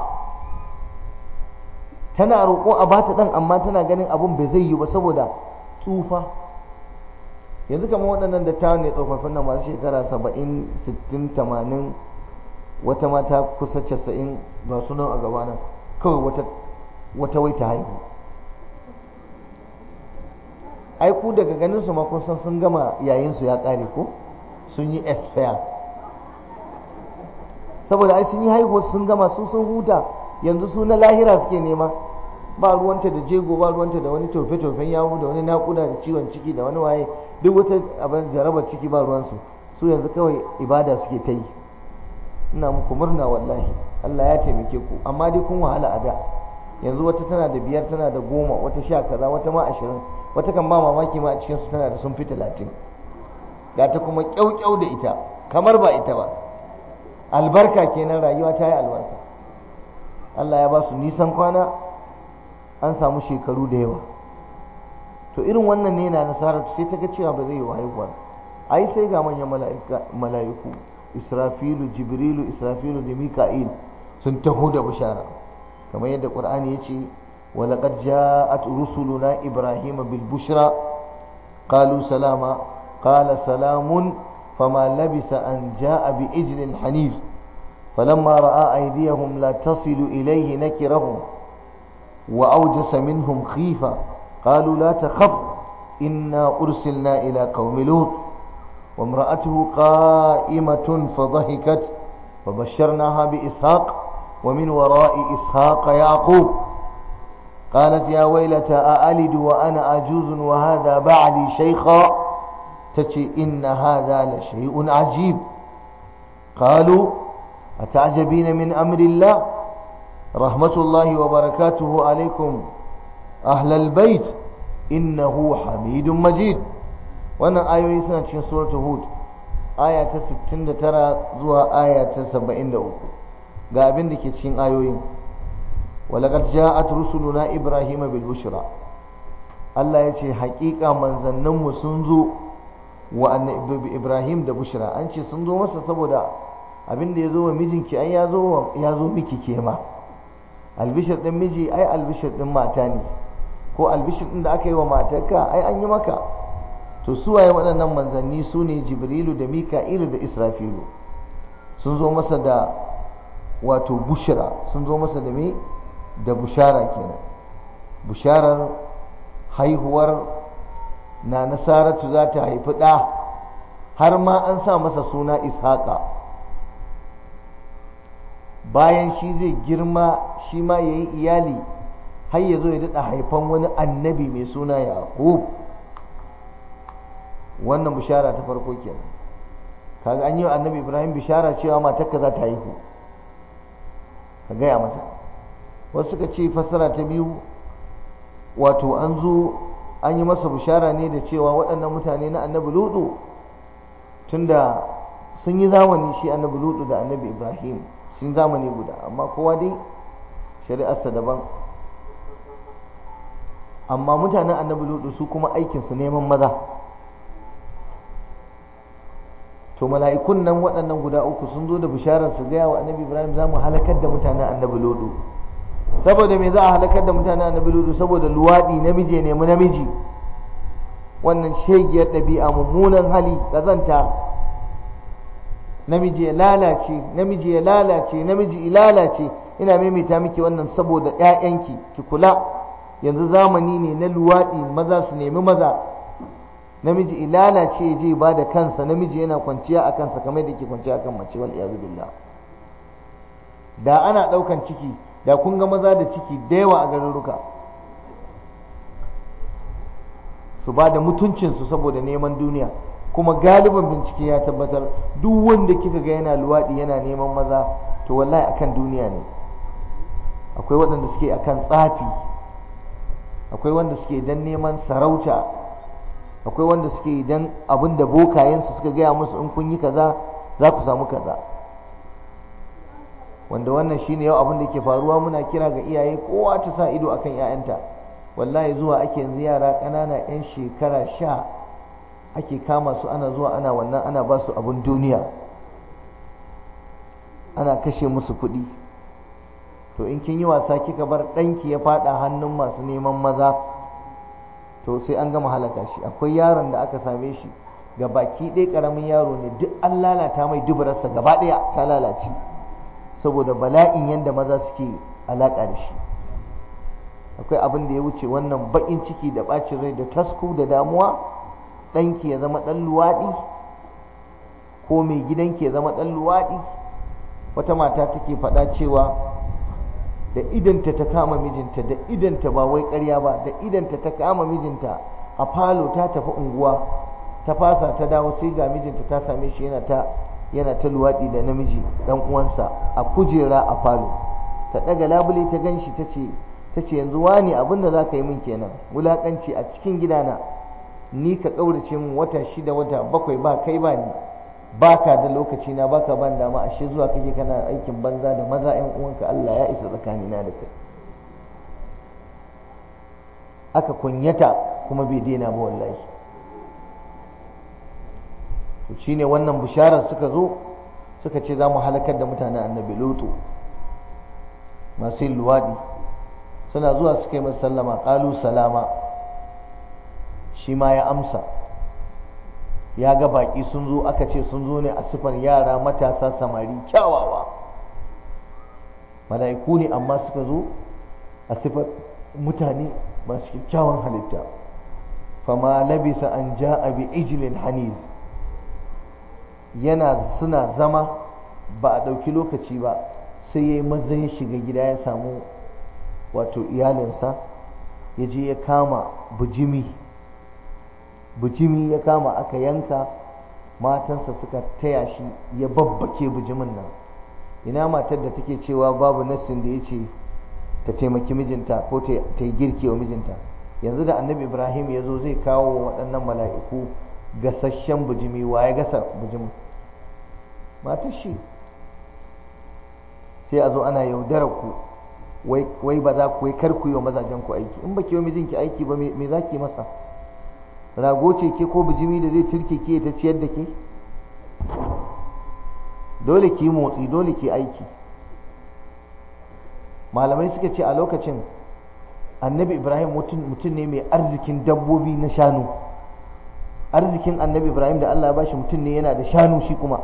tana roƙo a bata ɗan amma tana ganin abin bai zai yi ba saboda tsufa yanzu kamar waɗannan dattawan ne tsofaffin nan masu shekara saba'in sittin tamanin wata mata kusa casa'in ba sunan a gabana kawai wata wata wai ta haihu ai ku daga ganin su ma kun san sun gama yayin su ya kare ko sun yi expire saboda ai sun yi haihuwa sun gama su sun huta yanzu su na lahira suke nema ba ruwanta da jego ba ruwanta da wani tofe-tofen yawu da wani nakuda da ciwon ciki da wani waye duk wata abin jarabar ciki ba ruwansu su yanzu kawai ibada suke ta yi ina muku murna wallahi Allah ya taimake ku amma dai kun wahala a da yanzu wata tana da biyar tana da goma wata sha kaza wata ma ashirin wata kan ba mamaki ma a cikin su tana da sun fi talatin ga ta kuma kyaukyau da ita kamar ba ita ba albarka kenan rayuwa ta yi albarka Allah ya ba su nisan kwana an samu shekaru da yawa to irin wannan ne na nasarar sai ta ga cewa ba zai yi haihuwa ai sai ga manyan mala'iku israfilu jibrilu israfilu da mika'il sun taho da bishara kamar yadda qur'ani ya ce ولقد جاءت رسلنا إبراهيم بالبشرى قالوا سلاما قال سلام فما لبس أن جاء بإجل حنيف فلما رأى أيديهم لا تصل إليه نكرهم وأوجس منهم خيفة قالوا لا تخف إنا أرسلنا إلى قوم لوط وامرأته قائمة فضحكت فبشرناها بإسحاق ومن وراء إسحاق يعقوب قالت يا ويلتى أألد وأنا عجوز وهذا بعلي شيخا تتي إن هذا لشيء عجيب قالوا أتعجبين من أمر الله رحمة الله وبركاته عليكم أهل البيت إنه حميد مجيد وانا آية سنة سورة هود آية 69 زوا آية 73 ga abin da ke cikin ayoyin ولقد جاءت رسلنا إبراهيم بالبشرى Allah ya ce haƙiƙa manzanninmu sun zo wa annabi Ibrahim da Bushra an ce sun zo masa saboda abin da ya zo wa mijinki ai ya zo ya zo miki kema albishir din miji ai albishir din mata ne ko albishir din da aka yi wa matarka ai an yi maka to su waye waɗannan manzanni su ne Jibrilu da Mika'ilu da Israfilu sun zo masa da wato bushra sun zo masa da me da bushara kenan busharar haihuwar na nasaratu za ta haifi ɗa har ma an sa masa suna ishaqa bayan shi zai girma shi ma ya yi iyali har ya zo ya daɗa haifan wani annabi mai suna yaqub wannan bishara ta farko kenan kaga an yi wa annabi ibrahim bishara cewa matarka za ta haihu ka gaya mata wasu suka ce fassara ta biyu wato an zo an yi masa bishara ne da cewa waɗannan mutane na annabi ludu tunda sun yi zamani shi annabi ludu da annabi ibrahim sun zamani guda amma kowa dai shari'arsa daban amma mutanen annabi ludu su kuma aikinsu neman maza to mala'ikun nan waɗannan guda uku sun zo da bisharar su gaya wa annabi ibrahim za mu halakar da mutanen annabi ludu saboda me za a halakar da mutanen annabi ludu saboda luwaɗi namiji nemi namiji wannan shegiyar ɗabi'a mummunan hali ƙazanta namiji ya lalace namiji ya lalace namiji ya lalace ina maimaita miki wannan saboda ƴaƴanki ki kula yanzu zamani ne na luwaɗi maza su nemi maza namiji ilala ce je ba da kansa namiji yana kwanciya a kansa kamar da ke kwanciya kan mace wal iyazu billah da ana daukan ciki da kun ga maza da ciki da yawa a garuruka su ba da mutuncinsu saboda neman duniya kuma galiban bincike ya tabbatar duk wanda kika ga yana luwaɗi yana neman maza to wallahi akan duniya ne akwai waɗanda suke akan tsafi akwai wanda suke dan neman sarauta akwai wanda suke idan abin da bokayensu suka gaya musu in kun yi kaza za ku samu kaza wanda wannan shine yau abin da ke faruwa muna kira ga iyaye kowa ta sa ido akan 'ya'yanta wallahi zuwa ake yanzu yara ƙanana 'yan shekara sha ake kama su ana zuwa ana wannan ana ba su abin duniya ana kashe musu kuɗi to in kin yi wasa kika bar ɗanki ya faɗa hannun masu neman maza to sai an gama halaka shi akwai yaron da aka same shi ga baki ɗaya ƙaramin yaro ne duk an lalata mai dubararsa gaba ɗaya ta lalace saboda bala'in yadda maza suke alaƙa da shi akwai abin da ya wuce wannan baƙin ciki da ɓacin rai da tasku da damuwa ɗanki ya zama ɗan luwaɗi ko mai gidanki ya zama ɗan luwaɗi wata mata take faɗa cewa da idanta ta kama mijinta da idanta ba wai ƙarya ba da idanta ta kama mijinta a falo ta tafi unguwa ta fasa ta dawo sai ga mijinta ta same shi yana ta yana ta luwaɗi da namiji dan uwansa a kujera a falo ta ɗaga labule ta gan shi ta ce ta ce yanzu wani abin da za ka yi min kenan wulaƙanci a cikin gidana ni ka ƙaurace min wata shida wata bakwai ba kai ba ni baka da lokaci na baka ban dama ashe zuwa kake kana aikin banza da maza ƴan uwanka Allah ya isa tsakanina da kai aka kunyata kuma bai daina ba wallahi to shine wannan bisharar suka zo suka ce za mu halakar da mutanen annabi lutu masu yin luwaɗi suna zuwa suka yi masa sallama ƙalu salama shi ma ya amsa ya ga baƙi sun zo aka ce sun zo ne a sifar yara matasa samari kyawawa mala'iku ne amma suka zo a sifar mutane masu kyakkyawan halitta fama labisa an ja'a bi ijlin haniz yana suna zama ba a ɗauki lokaci ba sai ya yi maza ya shiga gida ya samu wato iyalinsa ya je ya kama bujimi bujimi ya kama aka yanka matansa suka taya shi ya babbake bujimin nan ina matar da take cewa babu nassin da ya ce ta taimaki mijinta ko ta yi girki wa mijinta yanzu da annabi ibrahim ya zo zai kawo waɗannan mala'iku gasasshen bujimi wa ya gasa bujimin matar shi sai a zo ana yaudarar ku wai ba za ku yi kar ku yi wa mazajen ku aiki in ba ki yi mijinki aiki ba me za ki masa rago ce ke ko bijimi da zai turke ke ta ciyar da ke dole ki motsi dole ki aiki malamai suka ce a lokacin annabi ibrahim mutum ne mai arzikin dabbobi na shanu arzikin annabi ibrahim da allah ya bashi mutum ne yana da shanu shi kuma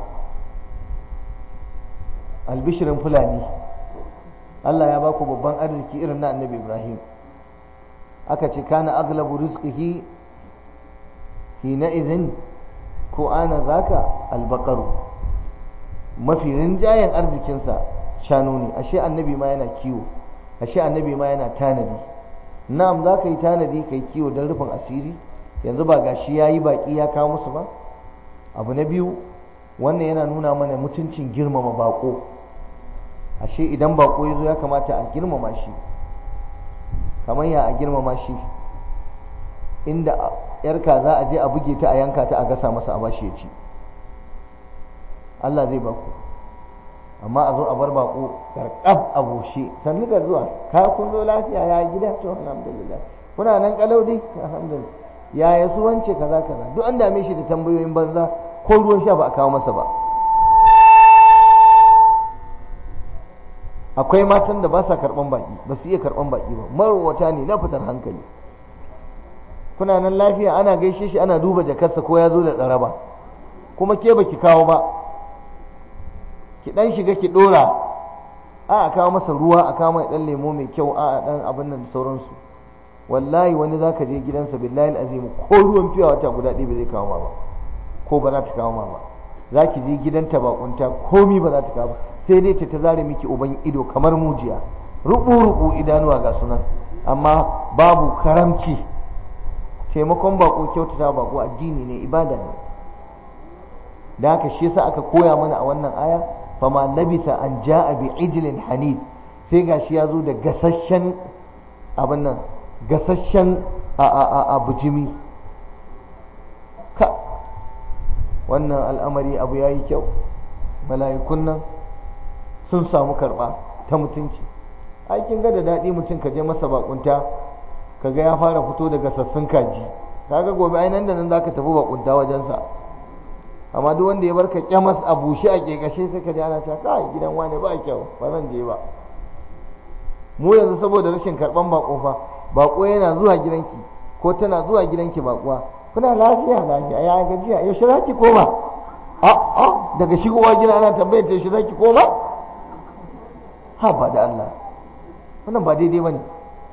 albishirin fulani allah ya baku babban arziki irin na annabi ibrahim aka ce kana aglabu rizqihi hina izin ko ana zaka albakaru mafi rinjayen arzikinsa shanu ne ashe annabi ma yana kiwo ashe annabi ma yana tanadi na'am za ka yi tanadi ka yi kiwo don rufin asiri yanzu ba gashi ya yi baƙi ya kawo musu ba abu na biyu wannan yana nuna mana mutuncin girmama baƙo ashe idan baƙo ya zo ya kamata a girmama shi kamar ya a girmama shi inda yarka za a je a buge ta a yanka ta a gasa masa a bashi ya ci Allah zai baku amma a zo a bar bako karkab a bushe sannu da zuwa ka kun zo lafiya ya gida to alhamdulillah kuna nan kalau dai alhamdulillah ya ya su wance kaza kaza duk an dame shi da tambayoyin banza ko ruwan sha ba a kawo masa ba akwai matan da ba sa karban baki ba su iya karban baki ba marwata ne na fitar hankali kuna nan lafiya ana gaishe shi ana duba jakarsa ko ya zo da tsaraba kuma ke baki kawo ba ki dan shiga ki dora a a kawo masa ruwa a kawo mai dan lemo mai kyau a a dan abin nan da sauransu wallahi wani zaka je gidansa billahi azim ko ruwan fiya wata guda ɗaya ba zai kawo ma ba ko ba za ta kawo ma ba za ki je gidanta bakunta komi ba za ta kawo ba sai dai ta ta zare miki uban ido kamar mujiya rubu rubu idanuwa ga sunan amma babu karamci taimakon bako kyautata bako addini ne ibada ne da haka shi yasa aka koya mana a wannan aya fama labitha an ja'a bi ijlin hanif sai gashi ya zo da gasasshen abin nan gasasshen a a a, a bujimi ka wannan al'amari abu yayi kyau mala'ikun nan sun samu karba ta mutunci aikin ga da daɗi mutum ka je masa bakunta kaga ya fara fito daga sassun kaji kaga gobe ai nan da nan zaka tafi bakunta wajensa amma duk wanda ya barka kyamas a bushe a kekashe sai ka ji ana cewa kai gidan wane ba kyau ba zan je ba mu yanzu saboda rashin karban bako fa bako yana zuwa gidanki ko tana zuwa gidanki bakuwa kuna lafiya lafiya ya gajiya yaushe za ki koma a a daga shigowa gida ana tambayar ta yaushe za ki koma ha ba da Allah wannan ba daidai bane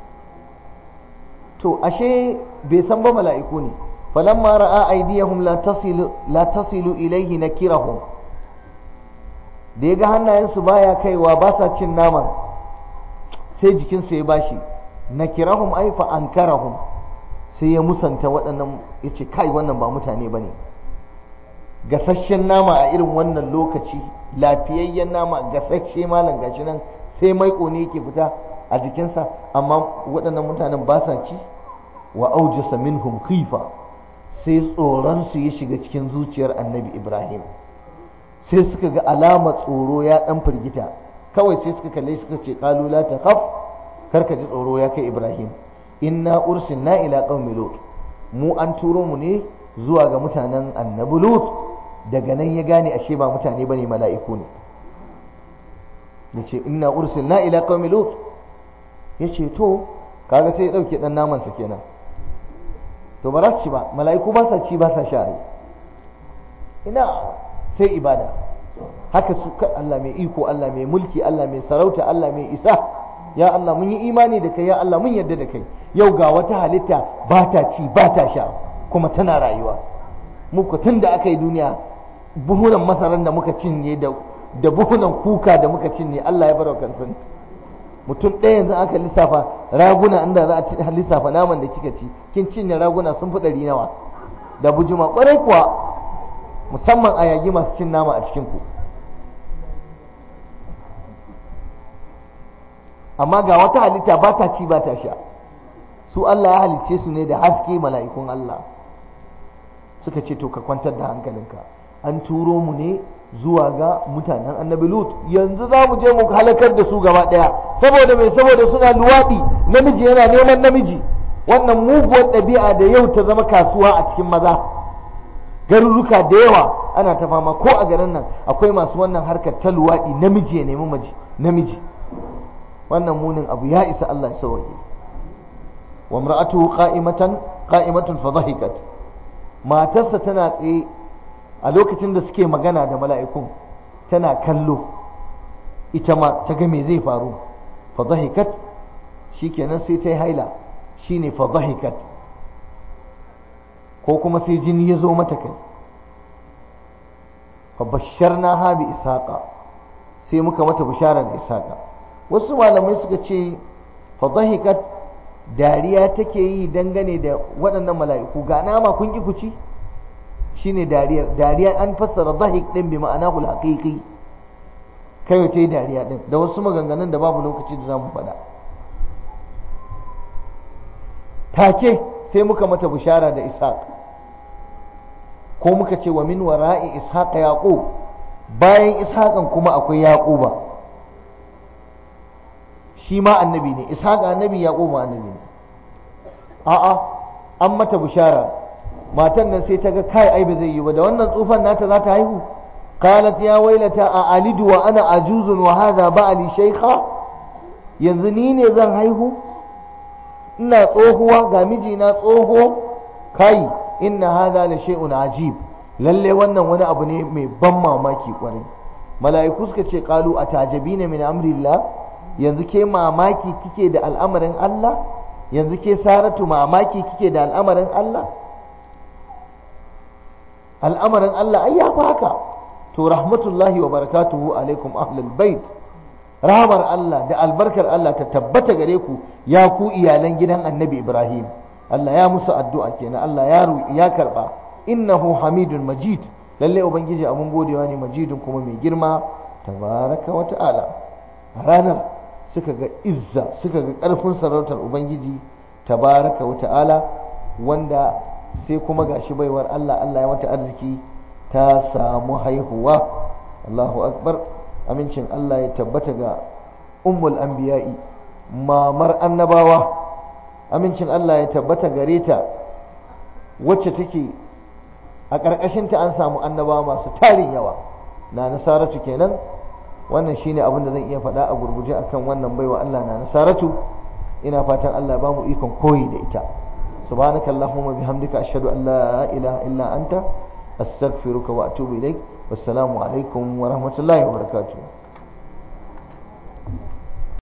to ashe bai san ba mala'iku ne falamma ra'a aydiyahum la tasilu la tasilu ilayhi nakirahum da yaga hannayensu baya kaiwa ba sa cin naman sai jikinsu ya bashi nakirahum ay fa ankarahum sai ya musanta waɗannan yace kai wannan ba mutane bane gasasshen nama a irin wannan lokaci lafiyayyen nama gasasshe malam gashi nan sai maiko ne yake fita a jikinsa amma waɗannan mutanen ba sa ci wa aujasa minhum khifa sai tsoron su ya shiga cikin zuciyar annabi ibrahim sai suka ga alama tsoro ya ɗan firgita kawai sai suka kalle suka ce qalu la takhaf karka ji tsoro ya kai ibrahim inna ursilna ila qaumi lut mu an turo mu ne zuwa ga mutanen annabi lut daga nan ya gane ashe ba mutane bane mala'iku ne yace inna ursilna ila qaumi lut yace to kaga sai ya dauke dan naman sa kenan to ba za su ci ba mala'iku ba sa ci ba sa sha ina sai ibada haka su Allah mai iko Allah mai mulki Allah mai sarauta Allah mai isa ya Allah mun yi imani da kai ya Allah mun yarda da kai yau ga wata halitta ba ta ci ba ta sha kuma tana rayuwa muku tun da aka yi duniya buhunan masaran da muka cinye da da buhunan kuka da muka cinye Allah ya bar kan san mutum ɗaya yanzu aka lissafa raguna inda za a lissafa naman da kika ci kin cinye raguna sun fi ɗari nawa da bujuma ƙwarai kuwa musamman a yagi masu cin nama a cikin ku amma ga wata halitta ba ta ci ba ta sha su Allah ya halicce su ne da haske mala'ikun Allah suka ce to ka kwantar da hankalinka an turo mu ne zuwa ga mutanen annabi lut yanzu za mu je mu halakar da su gaba ɗaya saboda mai saboda suna luwaɗi namiji yana neman namiji wannan muguwar ɗabi'a da yau ta zama kasuwa a cikin maza garuruka da yawa ana ta fama ko a garin nan akwai masu wannan harkar ta luwaɗi namiji ya nemi maji namiji wannan munin abu ya isa Allah ya sauke wa imra'atuhu qa'imatan qa'imatun fa dhahikat matarsa tana tsaye a lokacin da suke magana da mala'ikun tana kallo ita ma ta ga me zai faru fa dhahikat shikenan sai ta yi haila shine fa dhahikat ko kuma sai jini ya zo mata kai fa basharnaha bi ishaqa sai muka mata bishara da ishaqa wasu malamai suka ce fa dhahikat dariya take yi dangane da waɗannan mala'iku ga nama kun ki kuci shine dariyar dariya an fassara dhahik din bi ma'anahu al-haqiqi kai ta yi dariya din da wasu maganganun da babu lokaci da zamu faɗa take sai muka mata bishara da ishaq ko muka ce wa min wara'i ishaq yaqub bayan ishaqan kuma akwai yaquba shi ma annabi ne ishaq annabi yaqub ma annabi ne a'a an mata bishara matan nan sai ta ga kai ai ba zai yi ba da wannan tsufan nata za ta haihu qalat ya wailata a alidu wa ana ajuzun wa hadha ba'li shaykha yanzu ni ne zan haihu ina tsohuwa ga mijina tsoho kai inna hadha la shay'un ajib lalle wannan wani abu ne mai ban mamaki kwarai mala'iku suka ce qalu atajabina min amrillah yanzu ke mamaki kike da al'amarin Allah yanzu ke saratu mamaki kike da al'amarin Allah al'amarin Allah ai ya fi haka to rahmatullahi wa barakatuhu alaikum ahlul bait rahmar Allah da albarkar Allah ta tabbata gare ku ya ku iyalan gidan annabi Ibrahim Allah ya musu addu'a kenan Allah ya ya karba innahu hamidun majid lalle ubangiji abun godewa ne majidun kuma mai girma tabaraka wa ta'ala ranar suka ga izza suka ga ƙarfin sarautar ubangiji tabaraka wa ta'ala wanda sai kuma gashi baiwar Allah Allah ya mata arziki ta samu haihuwa Allahu akbar amincin Allah ya tabbata ga ummul anbiya'i mamar annabawa amincin Allah ya tabbata gare ta wacce take a ƙarƙashinta an samu annabawa masu tarin yawa na nasaratu kenan wannan shine abin da zan iya faɗa a gurguje akan wannan baiwa Allah na nasaratu ina fatan Allah ba mu ikon koyi da ita subhanaka allahumma bihamdika ashhadu an la ilaha illa anta astaghfiruka wa atubu ilaik wassalamu alaikum wa rahmatullahi wa barakatuh